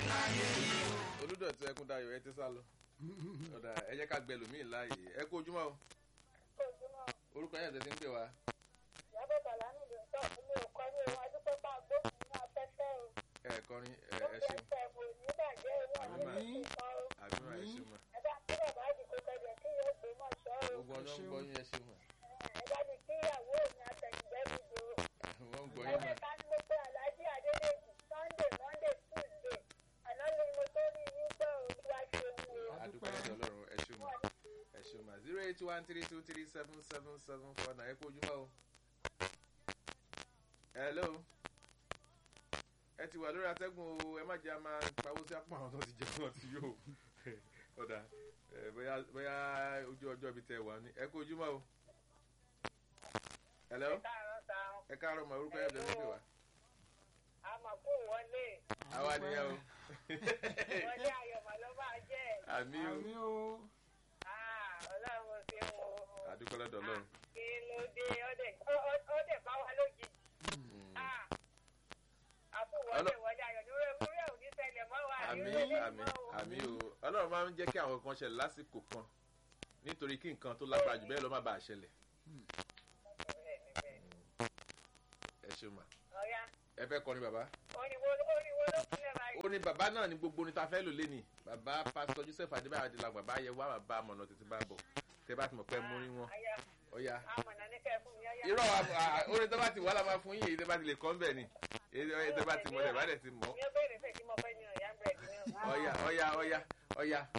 olùdọ̀tí ẹkún dayọ̀ ẹ ti sá lọ ọ̀dà ẹ jẹ́ ká gbẹ lòmíì láàyè ẹ kú ojúmọ́ o orúkọ yẹn tẹ̀sí ń pè wá ìyábọ̀ bàlá nílùú ìtọ́ ilé ọkọ ní ohun adúpẹ́ bá gbóhùn ní afẹ́fẹ́ o. ẹ kọrin ẹ ó ẹ fi ṣeun ẹsẹ̀ ìbò nígbàjẹ́ owó àwọn Àmín. ìṣèkọ́ o. àbúrò ẹ ṣeun mà ẹ bá kí bàbá àdìgbò kẹjẹ kí yóò gbé mọ̀ ṣọ́ o. gbogbo ọ̀nà ń gbọ́ yín ẹ ṣeun mà ẹ bá mi kí ìyàwó mi àtẹ̀yìnbẹ́ mi dò o. wọ́n ń gbọ́ yín mà ẹ̀ẹ́dẹ́ka ni mo pe aláàjì adédèjì sunday monday tuesday àná ni mo tó rí yín gbọ́ olúwa ṣeun o. adúpẹ́ lọ́dọ̀ ọlọ́run ẹ ṣeun mà ẹ ṣeun mà zero eight one three two three seven seven seven four nine ẹ kú ojúmọ́ o hello ẹ ti wà lórí atẹ́gùn o ẹ má jẹ́ a máa pawó sí apá àwọn tó ti jẹ́ wọn ti yóò ọ̀dà ẹ, bóyá bóyá ojú ọjọ́ ibi tẹ wà ní ẹ kú ojúmọ́ o hello káàárọ̀ ta ẹ káàárọ̀ mọ orúkọ yẹn tẹ̀sí pé wá àmọ̀kù wọlé àwa nìyẹn o wọlé ayọ̀mọ̀ ló máa jẹ́ àmì o àmì o ọlọ́run ṣe ń wo. adúpẹ́ lọ́dọ̀ ọlọ́run kí ló dé ọdẹ ọdẹ bá wa lójijì àfúwọlé Ọlọ́- wọlé ayọ̀ ní orí orí òní ṣẹlẹ̀ mọ́ wa àmì ní orí àmì mọ́ o. àmì o ọlọ́run máa ń jẹ́ kí àwọn kan ṣẹlẹ̀ lásìkò kan nítorí kí nǹkan tó lágbára jù bẹ́ẹ̀ lọ má bàa ṣẹlẹ̀ Bẹ́ẹ̀ni, bẹ́ẹ̀ni. ẹ ṣeun mà ọ̀ya ẹ fẹ́ kọrin bàbá oníwo oníwo ló kúnlẹ̀ báyìí. ó ní bàbá náà ní gbogbo ní ta fẹ́ lò léni bàbá pásítọ̀ joseph adébáyọ̀ adéla bàbá yẹ wá bàbá amọ̀nà tètè bá bọ̀ tẹ bá ti mọ̀ pé mú rí wọn Aya, ọ̀ya amọ̀nà ní kẹ́ fún mi ọ̀ya. irọ́ orin tó bá ti wà lá máa fún yín èyí tó bá ti lè kọ́ ń bẹ̀ ni èyí tó bá ti mọ̀ ẹ̀ bá dẹ̀ ti mọ̀ mi ò béèrè fẹ́ kí mo fẹ́ ní ọ̀ya bẹ̀rẹ̀ ní ọ̀ya. ọ̀ya ọ̀ya ọ̀ya ọ̀ya